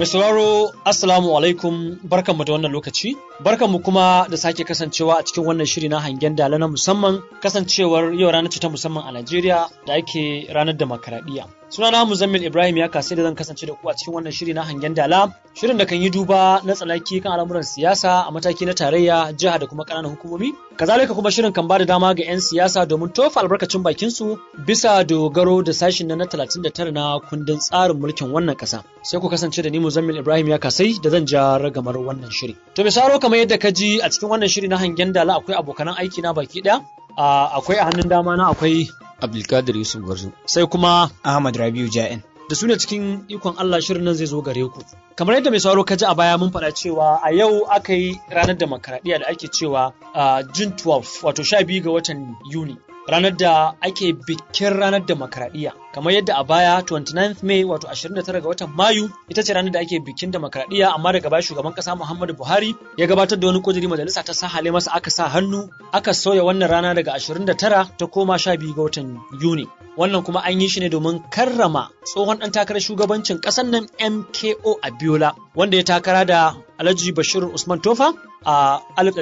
Mai sauraro Assalamu alaikum barkanmu da wannan lokaci barkanmu kuma da sake kasancewa a cikin wannan shiri na hangen dala na musamman kasancewar yau ranar ce ta musamman a Najeriya da ake ranar demokaradiyya. Sunana Muzammil Ibrahim ya kasai da zan kasance da ku a cikin wannan shiri na hangen dala shirin da kan yi duba na tsanaki kan al'amuran siyasa a mataki na tarayya jiha da kuma ƙananan hukumomi kazalika kuma shirin kan ba da dama ga 'yan siyasa domin tofa albarkacin bakin su bisa dogaro da sashin na 39 na kundin tsarin mulkin wannan ƙasa sai ku kasance da ni Muzammil Ibrahim ya kasai da zan ja ragamar wannan shiri to misalo kamar yadda ka ji a cikin wannan shiri na hangen dala akwai abokanan aiki na baki ɗaya akwai a hannun dama na akwai Abdulkadir Yusuf Gwarzo. sai kuma Ahmad Rabiu Ja'in. da su ne cikin ikon Allah shirin nan zai zo gare ku. Kamar yadda mai sauraro ka ji a baya mun faɗa cewa a yau aka yi ranar demokaradiyya da ake cewa a June 12 wato 12 ga watan Yuni. Ranar da ake bikin ranar demokaradiyya. Kamar yadda a baya 29th May wato 29 ga watan Mayu ita ce ranar da ake bikin demokaradiyya amma daga baya shugaban kasa Muhammadu Buhari ya gabatar da wani kudiri majalisa ta sahale masa aka sa hannu aka sauya wannan rana daga 29 ta koma 12 ga watan Yuni. wannan kuma an yi shi ne domin karrama tsohon ɗan takarar shugabancin ƙasar nan MKO Abiola wanda ya takara da Alhaji Bashir Usman Tofa a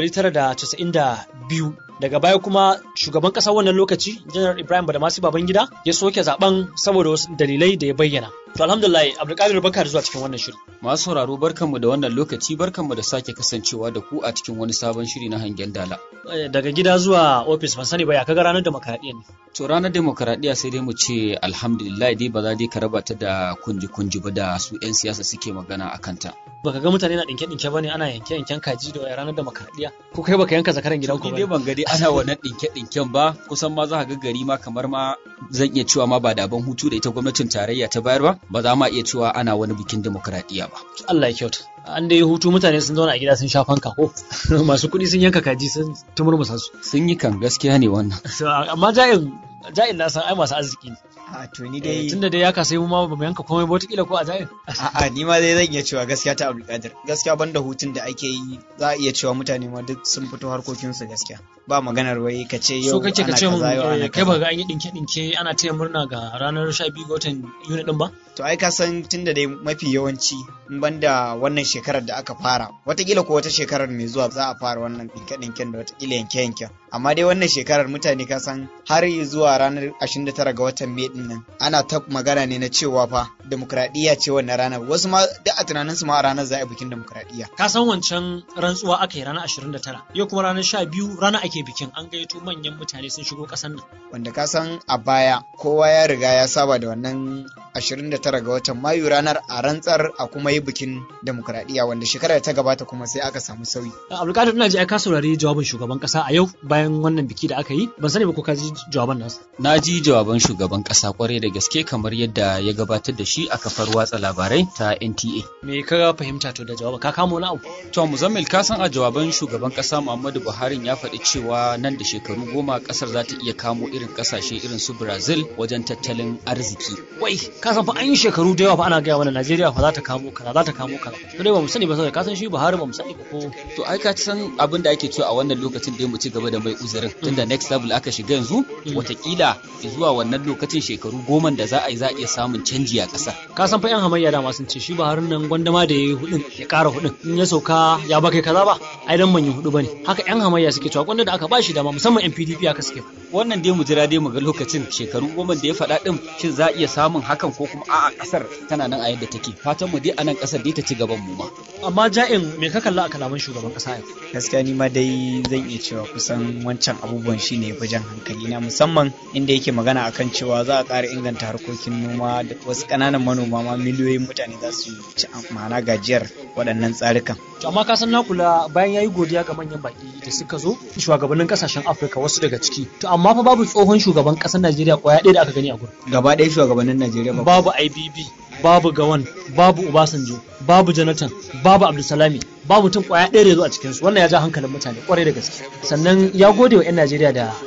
1992 daga baya kuma shugaban ƙasar wannan lokaci Janar Ibrahim Badamasi Babangida ya soke zaben saboda wasu dalilai da ya bayyana to alhamdulillah Abdulkadir barka da zuwa cikin wannan shiri Masu sauraro barkanmu da wannan lokaci barkanmu da sake kasancewa da ku a cikin wani sabon shiri na hangen dala. daga gida zuwa ofis ban sani ba ya kaga ranar demokaradiyya ne To ranar demokaradiyya sai dai mu ce alhamdulillah dai ba za dai ka raba ta da kunji-kunji ba da su 'yan siyasa suke magana a kanta. baka ga mutane na dinke dinke bane ana yanke yanken kaji da ranar demokaradiyya ko kai baka yanka zakaran gidanku Ni dai ba ban ga dai ana wannan ɗinke-ɗinken ba kusan ma za ka ga gari ma kamar ma zan iya cewa ma ba da ban hutu da ita gwamnatin tarayya ta bayar ba ba za ma iya cewa ana wani bikin demokaradiyya ba. Allah ya kyauta an dai hutu mutane sun zauna a gida sun sha fanka ko masu kuɗi sun yanka kaji sun tumurmusa su Sun yi kan gaskiya ne wannan. So, amma ja'in ja'in na san ai masu arziki ne A to ni Eh, dai tunda dai ya kasa mu ma ba mu yanka komai ba wataƙila ko a ja'in a'a ni ma dai zan iya cewa gaskiya ta Abdulkadir. Gaskiya banda hutun da ake yi za a iya cewa mutane ma duk sun fito harkokinsu gaskiya. Ba maganar wai ka ce so yau kake ka ana ce mun kaza yau ana eh, kai kaza. ba ga an yi dinke dinke ana taya murna ga ranar 12 ga watan Yuni din ba To ai ka san tunda dai mafi yawanci in banda wannan shekarar da aka fara watakila ko wata shekarar mai zuwa za a fara wannan ɗinke-ɗinken da watakila yanke-yanken amma dai wannan shekarar mutane ka san har zuwa ranar 29 ga watan Mai din nan ana ta magana ne na cewa fa demokradiyya ce wannan ranar wasu ma duk a tunanin su ma a ranar za a yi bikin demokradiyya ka san wancan rantsuwa aka yi ranar 29 yau kuma ranar 12 rana ake bikin an gayyato manyan mutane sun shigo ƙasar nan wanda ka san a baya kowa ya riga ya saba da wannan 29 ga watan Mayu ranar a rantsar a kuma yi bikin demokradiyya wanda shekarar da ta gabata kuma sai aka samu sauyi Abdulkadir ina ji ai ka saurari jawabin shugaban kasa a yau bayan wannan biki da aka yi ban sani ba ko ka ji jawaban nasu Na ji jawaban shugaban ƙasa kwarai da gaske kamar yadda ya gabatar da shi a kafar watsa labarai ta NTA. me ka fahimta to da jawaban ka kamo wani abu To Muzammil ka san a jawaban shugaban ƙasa Muhammadu Buhari ya faɗi cewa nan da shekaru goma ƙasar za ta iya kamo irin ƙasashe irin su Brazil wajen tattalin arziki. wai ka san fa an yi shekaru da yawa fa ana gaya mana Najeriya fa za ta kamo kaza za ta kamo kaza to dai ba mu sani ba saboda ka san shi Buhari ba mu sani ba ko To ai ka san abin da ake cewa a wannan lokacin da mu ci gaba da mai uzurin tunda next level aka shiga yanzu watakila zuwa wannan lokacin shekaru goma da za a yi za a iya samun canji a ƙasa. ka san fa yan hamayya dama sun ce shi Buhari nan gwandama da yayi hudun ya ƙara hudun in ya sauka ya ba kai kaza ba ai dan ban yi hudu bane haka yan hamayya suke cewa gwanda da aka bashi dama musamman yan PDP aka suke Wannan dai mu jira dai mu ga lokacin shekaru goma da ya faɗa ɗin shin za a iya samun hakan ko kuma a'a ƙasar tana nan a yadda take fatan mu dai a nan ƙasar dai ta ci gaban mu ma. amma ja'in me ka kalla a kalaman shugaban kasa yau gaskiya ni ma dai zan iya cewa kusan wancan abubuwan shine ya fi jan hankali na musamman inda yake magana akan cewa za a ƙara inganta harkokin noma da wasu ƙananan manoma ma miliyoyin mutane za su ci ma'ana gajiyar waɗannan tsarukan to amma ka san na kula bayan yayi godiya ga manyan baki da suka zo shugabannin kasashen Afirka wasu daga ciki to amma fa babu tsohon shugaban kasar Najeriya kwaya ɗaya da aka gani a gurin gaba ɗaya shugabannin Najeriya ba babu IBB babu Gawan babu Obasanjo babu Jonathan babu Abdulsalami babu mutum kwaya ɗaya da ya zo a cikinsu wannan ya ja hankalin mutane kwarai da gaske sannan ya gode wa 'yan Najeriya da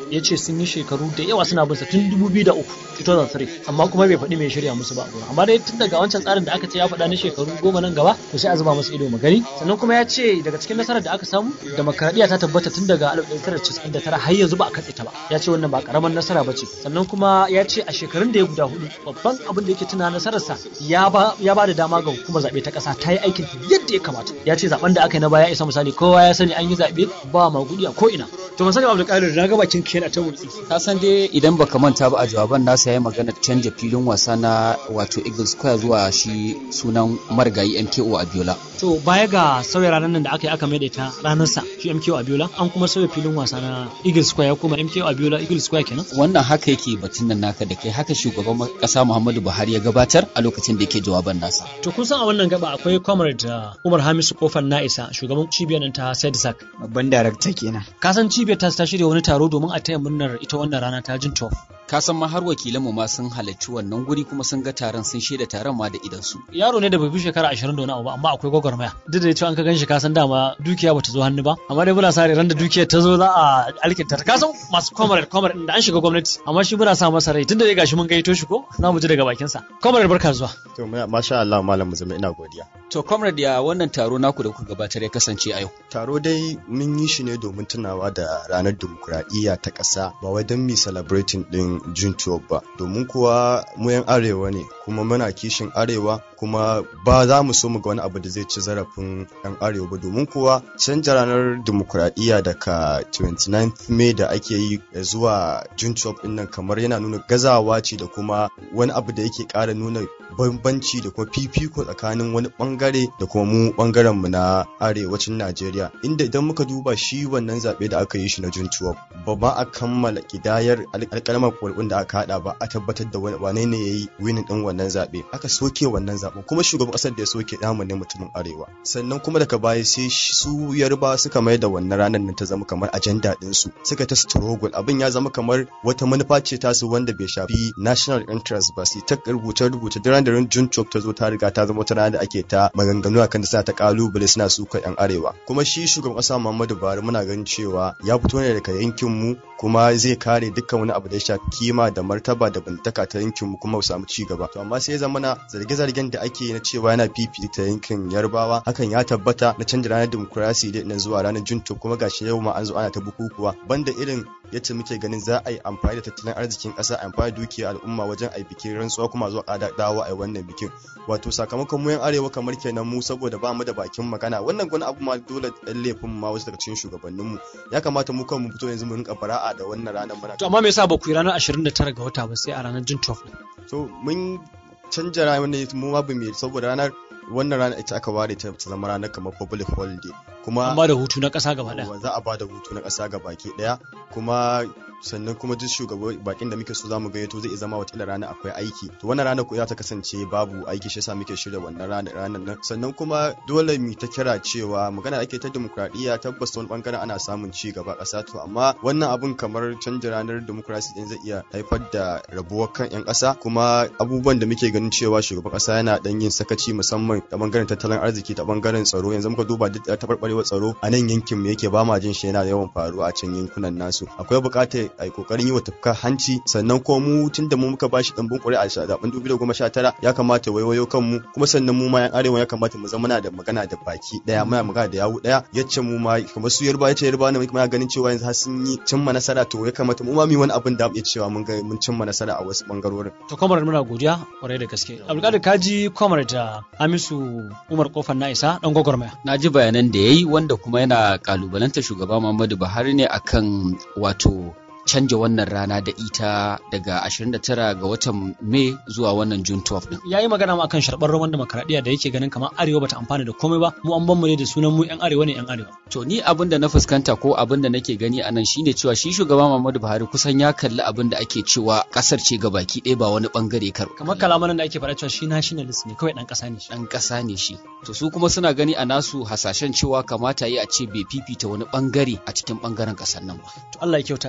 ya ce sun yi shekaru da yawa suna bin sa tun 2003 2003 amma kuma bai faɗi mai shirya musu ba amma dai tun daga wancan tsarin da aka ce ya faɗa na shekaru goma nan gaba to sai a zuba masa ido magani sannan kuma ya ce daga cikin nasarar da aka samu demokaradiyya ta tabbata tun daga 1999 har yanzu ba a katse ta ba ya ce wannan ba karamar nasara ba ce sannan kuma ya ce a shekarun da ya guda hudu babban abin da yake tuna nasararsa ya ba ya ba da dama ga hukumar zaɓe ta ƙasa ta yi aikin yadda ya kamata ya ce zaben da aka yi na baya isa misali kowa ya sani an yi zaɓe ba magudi a ko ina to masani abdulkadir na ga bakin kiyar a ta wurtsi ka san dai idan baka manta ba a jawaban nasa ya magana canja filin wasa na wato Eagle Square zuwa shi sunan marigayi MKO Abiola to baya ga sauya ranar nan da aka yi aka maida ita ranar sa shi MKO Abiola an kuma sauya filin wasa na Eagle Square ya kuma MKO Abiola Eagle Square kenan wannan haka yake batun nan naka da kai haka shugaban kasa Muhammadu Buhari ya gabatar a lokacin da yake jawaban nasa to kun san a wannan gaba akwai comrade Umar Hamisu Kofar Na'isa shugaban cibiyar nan ta SEDSAC babban darakta kenan ka san cibiyar ta shirya wani taro domin a taya murnar ita wannan rana ta jin tof ka san ma har wakilanmu ma sun halarci wannan guri kuma sun ga taron sun shaida taron ma da idan su yaro ne da bai fi shekara 20 da wani abu ba amma akwai gwagwarmaya duk da cewa an ka ganshi ka san dama dukiya bata zo hannu ba amma dai muna sa ran da dukiyar ta zo za a alkinta ka san masu comrade comrade da an shiga gwamnati amma shi muna sa masa rai tunda dai gashi mun gaito shi ko na mu ji daga bakin sa comrade barka zuwa to masha Allah malam muzumi ina godiya to comrade ya wannan taro naku da kuka gabatar ya kasance a yau taro dai mun yi shi ne domin tunawa da ranar dimokuraɗiyya ta ƙasa ba wai don mi celebrating din June 12 ba domin kuwa mu yan arewa ne kuma muna kishin arewa kuma ba za mu so mu ga wani abu da zai ci zarafin yan arewa ba domin kuwa canja ranar dimokuraɗiyya daga 29th May da ake yi zuwa June 12 din nan kamar yana nuna gazawa ce da kuma wani abu da yake ƙara nuna bambanci da kuma fifiko tsakanin wani bangare da kuma mu bangaren mu na arewacin Najeriya inda idan muka duba shi wannan zaɓe da aka yi shi na June 12 ba ba a kammala kidayar alƙalmar ƙwarƙun da aka haɗa ba a tabbatar da wane ne ya yi winin ɗin wannan zaɓe aka soke wannan zaɓen kuma shugaban ƙasar da ya soke namu ne mutumin arewa sannan kuma daga baya sai su yarba suka mai da wannan ranar nan ta zama kamar ajanda ɗin su suka ta struggle abin ya zama kamar wata manufa ce tasu wanda bai shafi national interest ba sai ta rubuce rubuce duk da June 12 ta zo ta riga ta zama wata rana da ake ta maganganu akan da suna ta kalubale suna suka yan arewa kuma shi shugaban ƙasa Muhammadu Buhari muna ganin cewa ya fito ne daga yankin mu kuma zai kare dukkan wani abu da ya shafi kima da martaba da bantaka ta yankin mu kuma mu samu ci gaba to amma sai ya zama na zarge-zargen da ake na cewa yana fifita yankin yarbawa hakan ya tabbata na canja ranar dimokuraɗiyya da na zuwa ranar junto kuma gashi yau ma an zo ana ta bukukuwa banda irin yadda muke ganin za a yi amfani da tattalin arzikin ƙasa amfani da dukiyar al'umma wajen a bikin rantsuwa kuma zuwa ƙada dawo a wannan bikin wato sakamakon mu yan arewa kamar kenan mu saboda ba mu da bakin magana wannan gwani abu ma dole ɗan laifin ma wasu daga cikin shugabanninmu ya kamata mu kan mu fito yanzu mu rinka fara'a da wannan ranar muna to amma me yasa ba ku yi ranar 29 ga wata ba sai a ranar jin 12 to mun canja ranar mu ma bamu saboda ranar wannan rana ita aka ware ta zama ranar kamar public holiday kuma an ba da hutu na ƙasa gaba ɗaya za a ba da hutu na ƙasa gaba ke ɗaya kuma sannan kuma duk shugaban bakin da muke so zamu gayyato zai zama wata rana akwai aiki to wannan rana ko za ta kasance babu aiki shi yasa muke shirya wannan rana ranar nan sannan kuma dole mu ta kira cewa magana ake ta demokradiyya tabbas wani bangaren ana samun ci gaba ƙasa to amma wannan abun kamar canja ranar demokrasi din zai iya haifar da rabuwar kan yan ƙasa kuma abubuwan da muke ganin cewa shugaban ƙasa yana dan yin sakaci musamman ta bangaren tattalin arziki ta bangaren tsaro yanzu muka duba duk taɓarɓarewar tsaro a nan yankin mu yake ba ma jin shi yana yawan faruwa a can yankunan nasu akwai buƙatar a kokarin yi wa tafka hanci sannan ko mu tun da mu muka bashi ɗanbin ƙuri'a a zaben 2019 ya kamata waiwayo kanmu kuma sannan mu ma yan arewa ya kamata mu zama da magana da baki daya muna magana da yawu daya yace mu ma kamar su yarba yace yarba ne muna ganin cewa yanzu har sun yi cimma nasara to ya kamata mu ma mu wani abin da mu iya cewa mun ga mun cimma nasara a wasu bangarorin to kamar muna godiya kwarai da gaske abdulkadir kaji kamar da Hamisu Umar Kofar na isa dan gwagwarmaya na ji bayanan da yayi wanda kuma yana kalubalanta shugaba Muhammadu Buhari ne akan wato canja wannan rana da ita daga 29 ga watan Mai zuwa wannan June 12 din. Ya yi magana ma akan sharɓar roman demokaradiyya da yake ganin kamar Arewa bata amfana da komai ba, mu an ban mu ne da sunan mu 'yan Arewa ne 'yan Arewa. To ni abin da na fuskanta ko abin da nake gani a nan shine cewa shi shugaba Muhammadu Buhari kusan ya kalli abin da ake cewa kasar ce ga baki ɗaya ba wani bangare kar. Kamar kalaman da ake faɗa cewa shi nationalist ne kawai ɗan ƙasa ne shi. Ɗan ƙasa ne shi. To su kuma suna gani a nasu hasashen cewa kamata yi a ce bai fifita wani bangare a cikin bangaren ƙasar nan ba. To Allah ya kyauta. Ja'in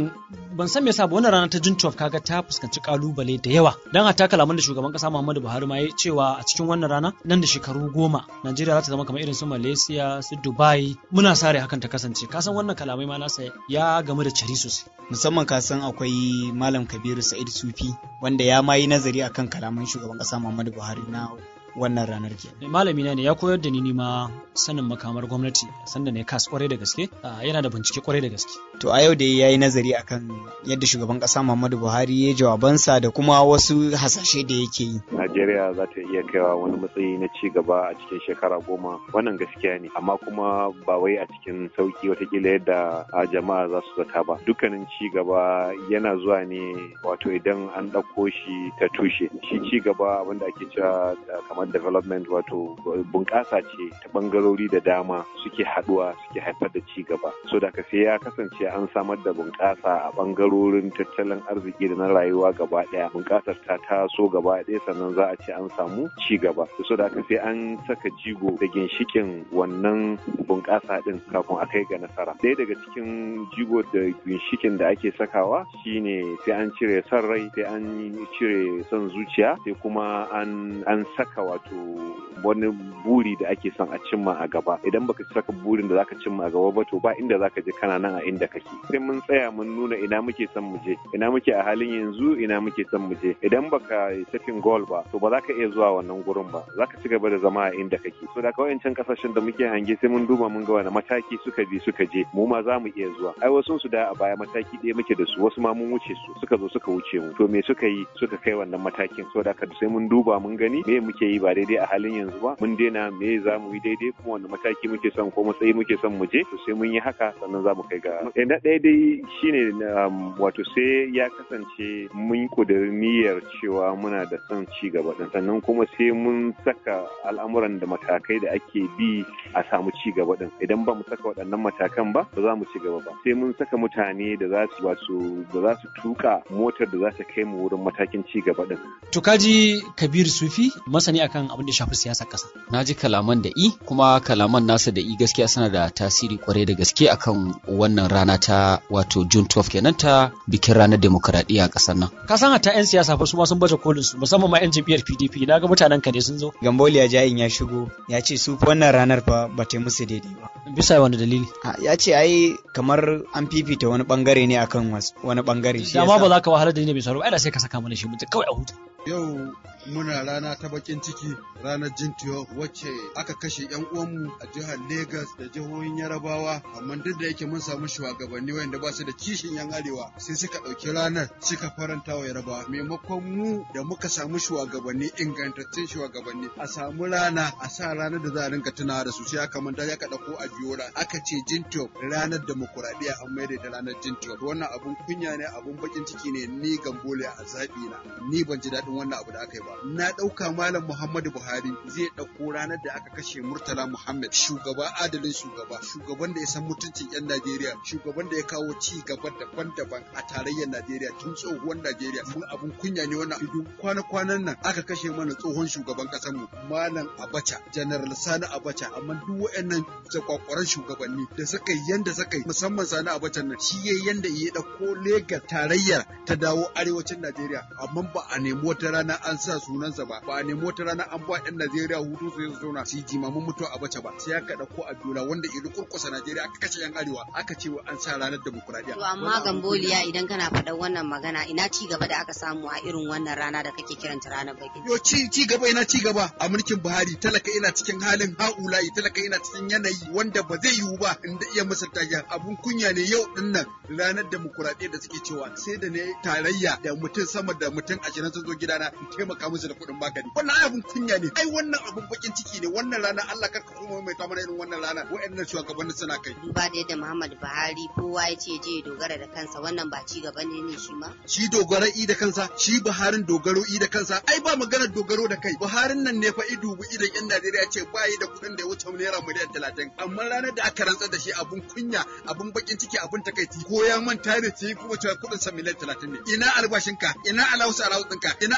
musamman ban san me yasa ba wannan rana ta June 12 kaga ta fuskanci kalubale da yawa dan hatta kalaman da shugaban kasa Muhammadu Buhari ma ya cewa a cikin wannan rana nan da shekaru goma Najeriya za ta zama kamar irin su Malaysia su Dubai muna sare hakan ta kasance ka san wannan kalamai ma nasa ya gamu da cari sosai musamman ka san akwai malam kabiru sa'id sufi wanda ya ma yi nazari akan kalaman shugaban kasa muhammadu buhari na wannan ranar ke malami na ne ya koyar da ni ni ma sanin makamar gwamnati sanda ne kas kwarai da gaske yana da bincike kwarai da gaske to a yau da ya yi nazari akan yadda shugaban kasa muhammadu buhari ya jawabansa da kuma wasu hasashe da yake yi najeriya za ta iya kaiwa wani matsayi na ci gaba a cikin shekara goma wannan gaskiya ne amma kuma ba wai a cikin sauki watakila yadda jama'a za su zata ba dukkanin ci gaba yana zuwa ne wato idan an ɗauko shi ta tushe shi ci gaba abinda ake cewa kamar development wato bunƙasa ce ta ɓangarori da dama suke haɗuwa suke haifar da ci gaba so da ka sai ya kasance an samar da bunƙasa a ɓangarorin tattalin arziki da na rayuwa gaba ɗaya bunƙasar ta taso gaba ɗaya sannan za a ce an samu ci gaba so da ka sai an saka jigo da ginshikin wannan bunƙasa ɗin kafin a kai ga nasara ɗaya daga cikin jigo da ginshikin da ake sakawa shine sai an cire son rai sai an cire son zuciya sai kuma an an saka wato wani buri da ake son a cimma a gaba idan baka saka burin da zaka cimma a gaba ba to ba inda zaka je kana nan a inda kake sai mun tsaya mun nuna ina muke son mu je ina muke a halin yanzu ina muke son mu je idan baka setting goal ba to ba za ka iya zuwa wannan gurin ba za ka ci gaba da zama a inda kake so da kawai can kasashen da muke hange sai mun duba mun ga wani mataki suka bi suka je mu ma za mu iya zuwa ai wasu su da a baya mataki ɗaya muke da su wasu ma mun wuce su suka zo suka wuce mu to me suka yi suka kai wannan matakin so da sai mun duba mun gani me muke yi ba daidai a halin yanzu ba mun daina me za mu yi daidai kuma wanda mataki muke son ko matsayi muke son mu je to sai mun yi haka sannan za mu kai ga na ɗaya dai shine wato sai ya kasance mun kudirin niyyar cewa muna da son ci gaba din sannan kuma sai mun saka al'amuran da matakai da ake bi a samu ci gaba din idan ba mu saka waɗannan matakan ba ba za mu ci gaba ba sai mun saka mutane da za su wasu da za su tuka motar da za ta kai mu wurin matakin ci gaba din to kaji kabir sufi masani akan abin da shafi siyasar ƙasa. Na ji kalaman da i kuma kalaman nasa da i gaskiya suna da tasiri kwarai da gaske akan wannan rana ta wato June 12 kenan ta bikin ranar demokaradiyya a ƙasar nan. Ka san hatta 'yan siyasa fa su ma sun baje kolin su musamman ma 'yan jam'iyyar PDP na ga mutanen ka ne sun zo. Gamboliya Jain ya shigo ya ce su wannan ranar fa ba ta musu daidai ba. Bisa wani dalili? Ya ce ai kamar an fifita wani bangare ne akan wani bangare. Dama ba za ka wahalar da ni bai sauro ai da sai ka saka mana shi mutum kawai a huta. Yau muna rana ta bakin ciki ranar Jintiyo wacce aka kashe 'yan uwanmu a jihar Legas da jihohin Yarabawa amma duk da yake mun samu shugabanni wanda ba su da kishin 'yan arewa sai suka ɗauki ranar suka faranta wa Yarabawa maimakon mu da muka samu shugabanni ingantattun shugabanni a samu rana a sa ranar da za a rinka tunawa da su sai aka manta ya ka ɗauko a biyola aka ce Jintiyo ranar demokuraɗiyya an maida da ranar Jintiyo wannan abun kunya ne abun bakin ciki ne ni gambole a zaɓi na ni ban ji daɗin wannan abu da aka yi ba na ɗauka malam Muhammadu Buhari zai ɗauko ranar da aka kashe Murtala Muhammad shugaba adalin shugaba shugaban da ya san mutuncin 'yan Najeriya shugaban da ya kawo ci gaba daban-daban a tarayyar Najeriya tun tsohuwar Najeriya mun abun kunya ne wannan idan kwana-kwanan nan aka kashe mana tsohon shugaban ƙasar mu malam Abacha General Sani Abacha amma duk waɗannan zakwakwaran shugabanni da suka yi yanda suka yi musamman Sani Abacha nan shi yayi yanda ya ɗauko Legas tarayyar ta dawo arewacin Najeriya amma ba a nemi wata rana an sa sunansa ba ba a nemi wata rana an ba yan Najeriya hutu su su zauna su yi jimamin mutuwa a bace ba sai aka dauko Abdullah wanda idan kurkusa Najeriya aka kashe yan arewa aka ce wa an sa ranar demokuraɗiyya. To amma Gamboliya idan kana faɗan wannan magana ina ci gaba da aka samu a irin wannan rana da kake kiranta ranar bakin. Yo ci ci gaba ina ci gaba a mulkin Buhari talaka ina cikin halin haulayi talaka ina cikin yanayi wanda ba zai yiwu ba inda iya misalta ya abun kunya ne yau din nan ranar demokuraɗiyya da suke cewa sai da ne tarayya da mutum sama da mutum ashirin sun zo gidana in taimaka musu da kuɗin magani wannan abun kunya ne ai wannan abun bakin ciki ne wannan rana Allah karka kuma mai ta mana irin wannan rana wa'annan shugabannin suna kai Duba da yadda Muhammadu Buhari kowa ya ce je dogara da kansa wannan ba ci gaba ne ne shi ma. shi dogaro i da kansa shi Buharin dogaro i da kansa ai ba maganar dogaro da kai Buharin nan ne fa i dubu idan yan Najeriya ce ba yi da kuɗin da ya wuce naira miliyan talatin amma ranar da aka rantsar da shi abun kunya abun bakin ciki abun takaici ko ya manta da ce kuma cewa kuɗin sa miliyan talatin ne ina albashinka ina alawusa alawusinka ina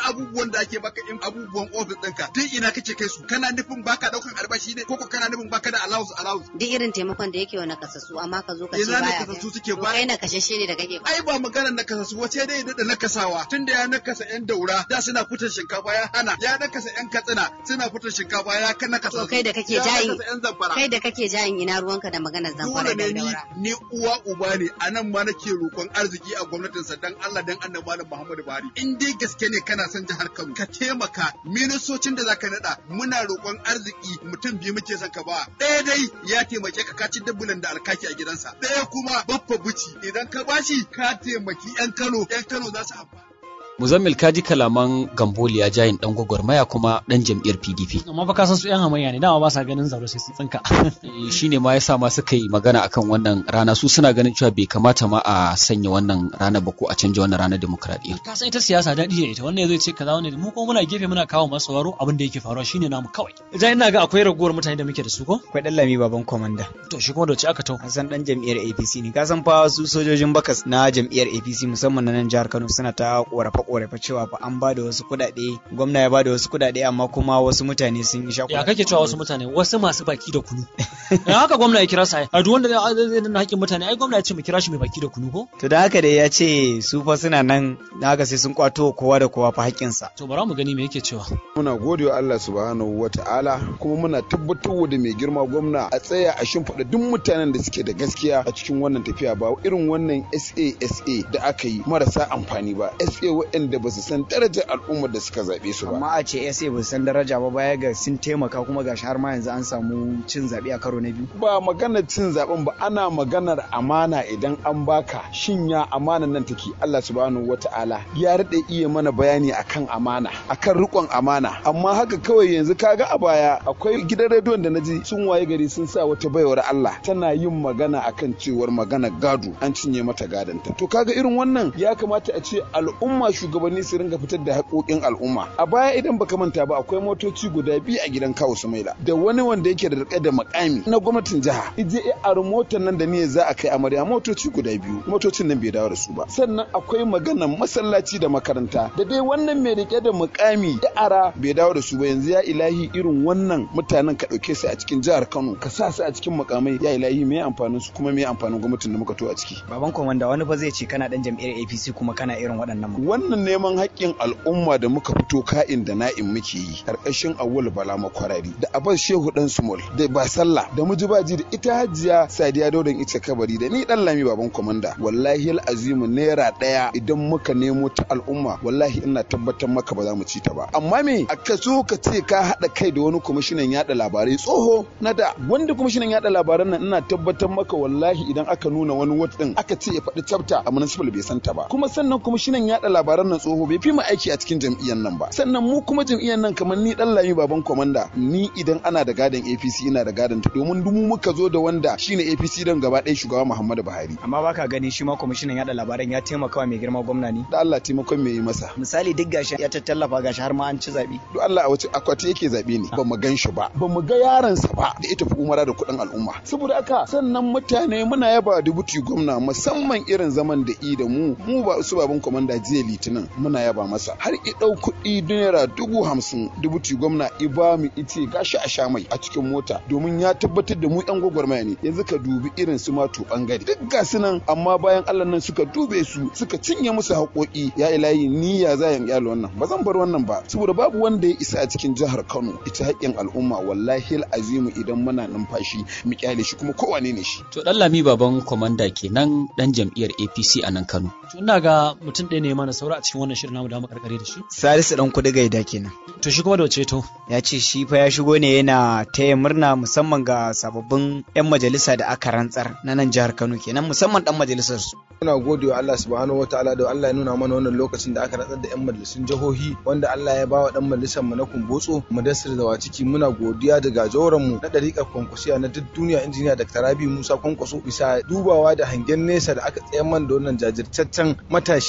abubuwan da ake baka in abubuwan ofis ɗinka duk ina kake kai su kana nufin baka daukan albashi ne ko ko kana nufin baka da allowance allowance duk irin taimakon da yake wa nakasassu amma ka zo ka ce ina baya nakasassu kai. suke To ba kai nakashashe ne da kake ba ai ba maganar nakasassu wace dai da nakasawa tunda ya nakasa yan daura da suna fitar shinkafa ya hana ya nakasa yan katsina suna fitar shinkafa ya kan nakasa to kai da kake ya jayin nakasa yan zamfara kai da kake jayin ina ruwanka da maganar zamfara dole da ne ni daura ni uwa uba ne a nan ma nake roƙon arziki a gwamnatinsa dan Allah dan annabi Malam Muhammadu Buhari in dai gaske ne kana son jihar Kano ka taimaka ministocin da zaka nada muna roƙon arziki mutum biyu muke son ka ba ɗaya dai ya taimake ka ka ci dabbulan da alkaki a gidansa ɗaya kuma baffa buci idan ka bashi ka taimaki yan Kano yan Kano za su amfana Muzammil kaji kalaman Gamboliya jayin dan gwagwarmaya kuma dan jam'iyyar PDP. amma fa ka san su yan hamayya ne dama ba sa ganin zaro sai sun tsinka Eh, Shi ne ma ya sa ma suka yi magana akan wannan rana su suna ganin cewa bai kamata ma a sanya wannan rana ba ko a canja wannan ranar demokradiyya. ka san ita siyasa daɗi da ita wannan zai ce kaza wannan mu kuma muna gefe muna kawo masu sauraro abin da yake faruwa shine namu kawai idan ina ga akwai ragowar mutane da muke da su ko akwai ɗan lami baban komanda to shi kuma da wace aka tau Hassan dan jam'iyyar APC ne ka san fa su sojojin bakas na jam'iyyar APC musamman na nan jihar Kano suna ta korafe korafe cewa fa an ba da wasu kuɗaɗe gwamna ya ba da wasu kuɗaɗe amma kuma wasu mutane sun yi ya shakula kake cewa wasu mutane wasu masu baki da kunu ya haka gwamna ya kira sa a duk wanda zai zai danna haƙƙin mutane ai gwamna ya ce mu kira shi mai baki da kunu ko to da haka dai ya ce su fa suna nan na haka sai sun kwato kowa da kowa fa haƙƙinsa to bara mu gani me yake cewa muna gode wa Allah subhanahu wa ta'ala kuma muna tabbatar da mai girma gwamna a tsaya a shimfiɗa duk mutanen da suke da gaskiya a cikin wannan tafiya ba irin wannan SASA da aka yi marasa amfani ba SA waɗanda ba su san darajar al'ummar da suka zaɓe su ba amma a ce SA ba su san daraja ba baya ga sun taimaka kuma gashi har ma yanzu an samu cin zaɓe a karo na biyu ba maganar cin zaben ba ana maganar amana idan an baka shin ya amanan nan take Allah subhanahu wata'ala ya rade iya mana bayani akan amana akan rikon amana amma haka kawai yanzu kaga a baya akwai gidan rediyon da naji sun waye gari sun sa wata baiwar Allah tana yin magana akan cewar magana gado an cinye mata gadonta to kaga irin wannan ya kamata a ce al'umma shugabanni su ringa fitar da haƙoƙin al'umma a baya idan baka manta ba akwai motoci guda biyu a gidan kawo Sumaila da wani wanda yake da rike da makami na gwamnatin jiha ije ya aro motar nan da niyyar za a kai amarya motoci guda biyu motocin nan bai dawo da su ba sannan akwai maganar masallaci da makaranta da dai wannan mai rike da mukami ya ara bai dawo da su ba yanzu ya ilahi irin wannan mutanen ka dauke su a cikin jihar Kano ka sa su a cikin mukamai ya ilahi me amfanin su kuma me amfanin gwamnatin da muka to a ciki baban komanda wani fa zai ce kana dan jam'iyyar APC kuma kana irin waɗannan ma wannan neman haƙƙin al'umma da muka fito ka'in da na'in muke yi ƙarƙashin awwal bala makwarari da abbas shehu dan sumol da ba sallah da mujibaji da ita hajiya sadiya daudan ita kabari da ni dan lami baban komanda wallahi azimu naira ɗaya idan muka nemo ta al'umma wallahi ina tabbatar maka ba za mu ci ta ba amma me a ka so ka ce ka haɗa kai da wani kwamishinan yaɗa labarai tsoho na da wanda kwamishinan yaɗa labaran nan ina tabbatar maka wallahi idan aka nuna wani wat din aka ce ya faɗi chapter a municipal bai san ta ba kuma sannan kwamishinan yaɗa labaran nan tsoho bai fi mu aiki a cikin jam'iyyar nan ba sannan mu kuma jam'iyyar nan kamar ni dan lami baban komanda ni idan ana da gadon APC ina da gadon ta domin dumu muka zo da wanda shine APC don gaba ɗaya shugaba Muhammadu Buhari amma baka gani shi ma kwamishinan yaɗa labaran ya taimaka wa mai girma gwamna ne da Allah taimakon me yi masa misali duk gashi ya tattallafa gashi har ma an ci zaɓe duk Allah a wace akwati yake zabe ne ba mu gan shi ba ba mu ga yaransa ba da ita fi umara da kuɗin al'umma saboda haka sannan mutane muna yaba dubuti gwamna musamman irin zaman da i da mu mu ba su baban komanda jiya litinin muna yaba masa har i ɗau kuɗi naira dubu hamsin dubuti gwamna i ba mu ice gashi a sha mai a cikin mota domin ya tabbatar da mu yan gwagwarmaya ne yanzu ka dubi irin su mato bangare duk ga su nan amma bayan Allah nan suka dube su suka cinye musu haƙoƙi ya ilahi ni ya za yan kyale wannan ba zan bar wannan ba saboda babu wanda ya isa a cikin jihar Kano ita haƙƙin al'umma wallahi azimu idan muna numfashi mu kyale shi kuma kowane ne shi To dan lami baban komanda kenan dan jam'iyyar APC a nan Kano. to ina ga mutum ɗaya ne mana saura a cikin wannan shirin namu da mu karkare da shi Salisu dan kudi gaida kenan to shi kuma da wace to ya ce shi fa ya shigo ne yana taya murna musamman ga sababbin 'yan majalisa da aka rantsar na nan jihar Kano kenan musamman dan majalisar su Muna gode wa Allah subhanahu wa ta'ala da Allah ya nuna mana wannan lokacin da aka rantsar da 'yan majalisun jihohi wanda Allah ya bawa dan majalisar mu na Kumbotso Mudassir da ciki muna godiya da gajoran mu na dariƙar kwankwasiya na duk duniya injiniya Dr. Rabi Musa Kwankwaso bisa dubawa da hangen nesa da aka tsayar man da wannan jajirtaccen matashi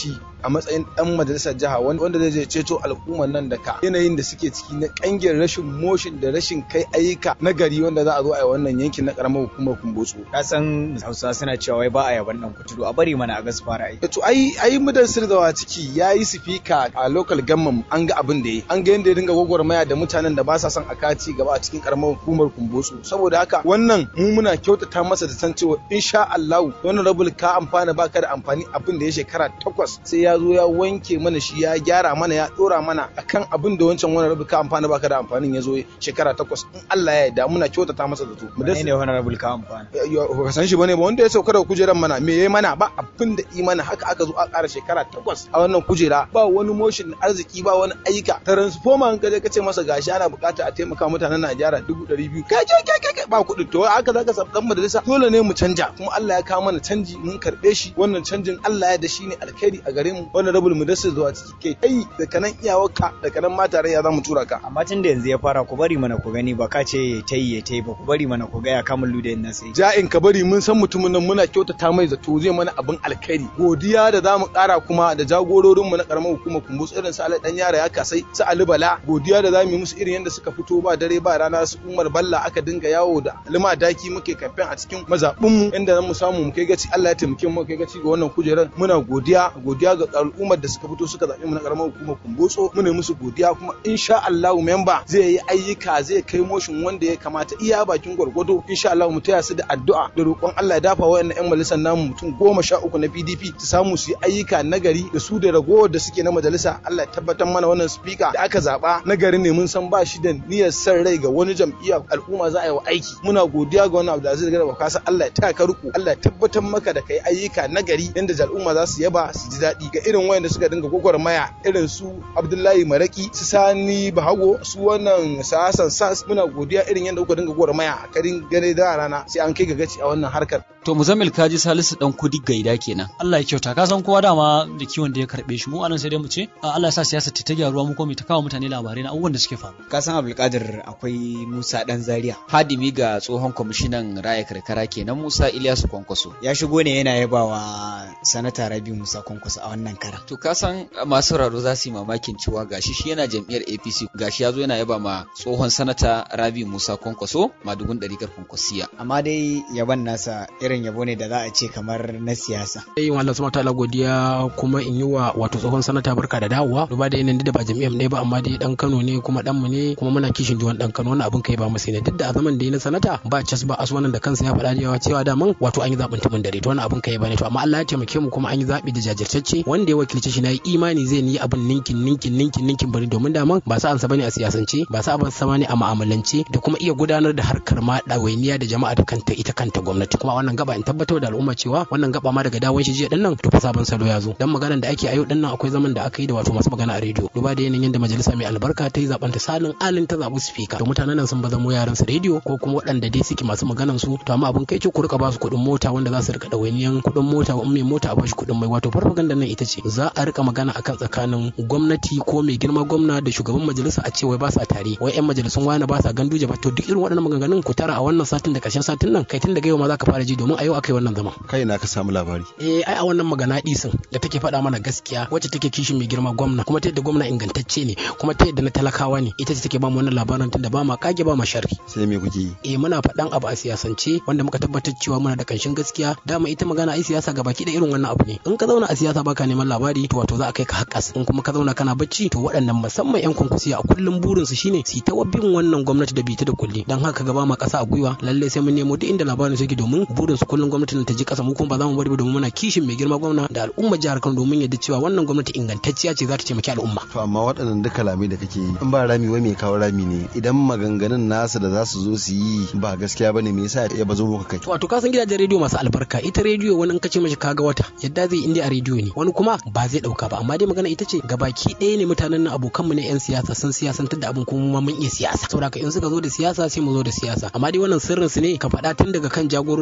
a matsayin dan majalisar jiha wanda zai je ceto al'ummar nan da ka yanayin da suke ciki na kangin rashin motion da rashin kai ayyuka na gari wanda za a zo a yi wannan yankin na karamar hukumar kumbotso ka san hausa suna cewa wai ba a yaban dan kuturu a bari mana a gas fara ai to ai ai mudan sirdawa ciki yayi sifika a local government an ga abin da yi an ga yanda ya dinga gwagwarmaya da mutanen da ba sa son a kaci gaba a cikin karamar hukumar kumbotso saboda haka wannan mu muna kyautata masa da san cewa insha Allah wannan rabul ka amfana baka da amfani abin da ya shekara takwas sai ya zo ya wanke mana shi ya gyara mana ya dora mana akan abin da wancan wannan rabul ka amfana baka da amfanin ya zo shekara takwas in Allah ya yarda muna kyautata masa da to mu ne wannan rabul ka amfana ka san shi bane ba wanda ya sauka daga kujeran mana me yayi mana ba abin da yi mana haka aka zo a ƙara shekara takwas a wannan kujera ba wani motion arziki ba wani ayyuka transformer in kaje kace masa gashi ana bukata a taimaka mutanen Najeriya dubu ɗari biyu kai kai kai kai ba kuɗin to haka zaka samu dan majalisa dole ne mu canja kuma Allah ya kawo mana canji mun karɓe shi wannan canjin Allah ya da shi ne alkhairi a gare mu wannan rabul mudassir zuwa ciki kai kai da kanan iyawarka da kanan mata ya za mu tura ka amma tun da yanzu ya fara ku bari mana ku gani ba ka ce ta yi ta yi ba ku bari mana ku ga ya kamun ludayin nan sai ja'in ka bari mun san mutumin nan muna kyautata mai zato zai mana abin alkhairi godiya da za mu kara kuma da jagororin mu na karamar hukumar kumbus irin su dan yara ya kasai su Ali Bala godiya da za mu yi musu irin yadda suka fito ba dare ba rana su Umar Balla aka dinga yawo da lima daki muke kamfen a cikin mazabun mu inda mu samu mu kai gaci Allah ya taimake mu kai gaci ga wannan kujerar muna godiya godiya ga al'ummar da suka fito suka zaɓi mu na karamar hukumar kumbotso muna musu godiya kuma insha Allah memba zai yi ayyuka zai kai motion wanda ya kamata iya bakin gwargwado insha Allah mu taya su da addu'a da roƙon Allah ya dafa wayannan ƴan majalisar namu mutum goma sha uku na PDP su samu su yi ayyuka nagari da su da ragowar da suke na majalisa Allah ya tabbatar mana wannan speaker da aka zaba nagari ne mun san ba shi da niyyar san rai ga wani jam'iyya al'umma za a yi wa aiki muna godiya ga wannan Abdulaziz Garba Kasa Allah ya taya ka riko Allah ya tabbatar maka da kai ayyuka nagari yanda al'umma za su yaba su ji daɗi ga irin wayanda suka dinga gwagwarmaya irin su Abdullahi Maraki su Sani Bahago su wannan Sasan Sas muna godiya irin yadda kuka dinga gwagwarmaya a karin gane da rana sai an kai ga gaci a wannan harkar To Muzammil Kaji Salisu dan kudi gaida kenan. Allah ya kyauta ka san kowa dama da kiwon da ya karbe shi mu anan sai dai mu ce Allah ya sa siyasa ta gyaruwa mu ko mu ta kawo mutane labarai na abubuwan da suke faru. ka san Abdulkadir akwai Musa dan Zaria Hadimi ga tsohon kwamishinan raya karkara kenan Musa Ilyasu Kwankwaso. ya shigo ne yana yabawa sanata Rabi Musa Kwankwaso a wannan kara To ka san masu sauraro za su yi mamakin cewa gashi shi yana jam'iyyar APC gashi ya zo yana yaba ma tsohon sanata Rabi Musa Kwankwaso madugun ɗarikar Kwankwasiya. amma dai yaban nasa irin yabo ne da za a ce kamar na siyasa yi wa Allah subhanahu ta'ala godiya kuma in yi wa wato tsohon sanata barka da dawowa duba da yanayin da ba jami'ar ne ba amma dai dan Kano ne kuma dan mu ne kuma muna kishin jiwon dan Kano wannan abin kai ba masa ne duk da a zaman da yi na sanata ba cas ba as wannan da kansa ya faɗa cewa cewa daman wato an yi zaɓin tumin dare to wannan abin kai ba ne to amma Allah ya taimake mu kuma an yi zaɓi da jajirtacce wanda ya wakilce shi na yi imani zai yi abin ninkin ninkin ninkin ninkin bari domin daman ba sa ansa bane a siyasance ba sa sa bane a mu'amalance da kuma iya gudanar da harkar ma ɗawainiya da jama'a da kanta ita kanta gwamnati kuma wannan gaba in tabbatar da al'umma cewa wannan gaba ma daga dawon shi jiya din nan to fa sabon salo ya zo dan maganar da ake a yau din nan akwai zaman da aka yi da wato masu magana a rediyo duba da yanayin da majalisa mai albarka ta yi zaben ta salin alin ta zabi speaker to mutanen nan sun baza mu yaran su rediyo ko kuma waɗanda dai suke masu maganan su to amma abin kai ce ku rika ba su kuɗin mota wanda za su rika ɗawainiyan kuɗin mota in mai mota a bashi kuɗin mai wato farfaganda nan ita ce za a rika magana akan tsakanin gwamnati ko mai girma gwamna da shugaban majalisa a ce wai ba sa tare wai yan majalisun wani ba sa ganduje ba to duk irin waɗannan maganganun ku tara a wannan satin da ƙarshen satin nan kai tun daga yau ma za ka fara ji domin a yau aka yi wannan zama kai na ka samu labari eh ai a wannan magana disin da take faɗa mana gaskiya wacce take kishin mai girma gwamna kuma ta yadda gwamna ingantacce ne kuma ta yadda na talakawa ne ita ce take ba mu wannan labarin tunda ba ma kage ba ma sharri sai me kuke yi eh muna faɗan abu a siyasance wanda muka tabbatar cewa muna da kanshin gaskiya dama ita magana ai siyasa ga baki da irin wannan abu ne in ka zauna a siyasa baka neman labari to wato za a kai ka haƙas in kuma ka zauna kana bacci to waɗannan musamman yan kunkusiya a kullum burin su shine su ta bin wannan gwamnati da bita da kulli dan haka gaba ma ƙasa a gwiwa lalle sai mun nemo duk inda labarin suke domin burin su kullum gwamnatin ta ji ƙasa mu kuma ba za mu bari ba domin muna kishin mai girma gwamna da al'ummar jihar Kano domin yadda cewa wannan gwamnati ingantacciya ce za ta taimaki al'umma to amma waɗannan duka kalamai da kake yi in ba rami wai mai kawo rami ne idan maganganun nasu da za su zo su yi ba gaskiya bane me yasa ya bazo muka kai wato ka san gidajen rediyo masu albarka ita rediyo wani in ka ce mashi kaga wata yadda zai inda a rediyo ne wani kuma ba zai dauka ba amma dai magana ita ce gabaki ɗaya ne mutanen nan abokan mu ne yan siyasa sun siyasantar da abin kuma mun iya siyasa saboda in suka zo da siyasa sai mu zo da siyasa amma dai wannan sirrin su ne ka faɗa tun daga kan jagororin da duk wani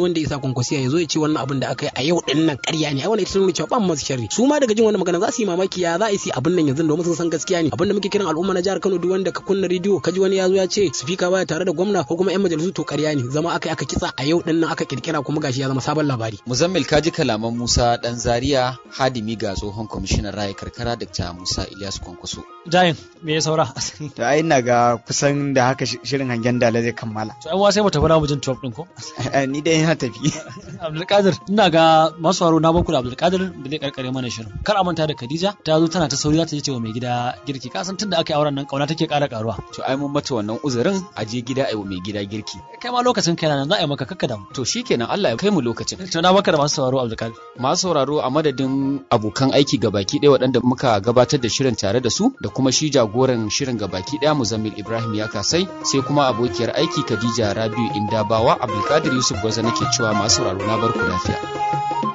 wanda ya sa kwankwasiya ya zo ya ce wannan abin da aka yi a yau din nan ƙarya ne ai wannan ita nuna cewa ban masu sharri su ma daga jin wannan magana za su yi mamaki ya za a yi abin nan yanzu domin sun san gaskiya ne abin da muke kiran al'umma na jihar Kano duk wanda ka kunna rediyo ka ji wani ya zo ya ce speaker baya tare da gwamna ko kuma yan majalisu to ƙarya ne zama aka aka kitsa a yau din nan aka kirkira kuma gashi ya zama sabon labari muzammil kaji kalaman Musa dan Zaria hadimi ga tsohon kwamishinan raya karkara Dr. Musa Ilyasu Kwankwaso Jayin me ya saura to ai ina ga kusan da haka shirin hangen dala zai kammala to ai sai mu tafi na mu jin top din ko ni dai ina tafi Abdulkadir ina ga masu haro na baku da Abdulkadir da zai karkare mana shirin kar a manta da Khadija ta zo tana ta sauri za ta je cewa mai gida girki ka san tunda aka yi auren nan kauna take ƙara karuwa to ai mun mata wannan uzurin a je gida ai mai gida girki kai ma lokacin kai nan za a yi maka kakka da mu to shikenan Allah ya kai mu lokacin to na baka da masu sauraro Abdulkadir masu sauraro a madadin abokan aiki gabaki ɗaya waɗanda muka gabatar da shirin tare da su da kuma shi jagoran shirin gabaki ɗaya Muzammil Ibrahim ya kasai sai kuma abokiyar aiki Khadija Rabiu Indabawa Abdulkadir Yusuf Gwaza nake cewa masu sauraro na barku lafiya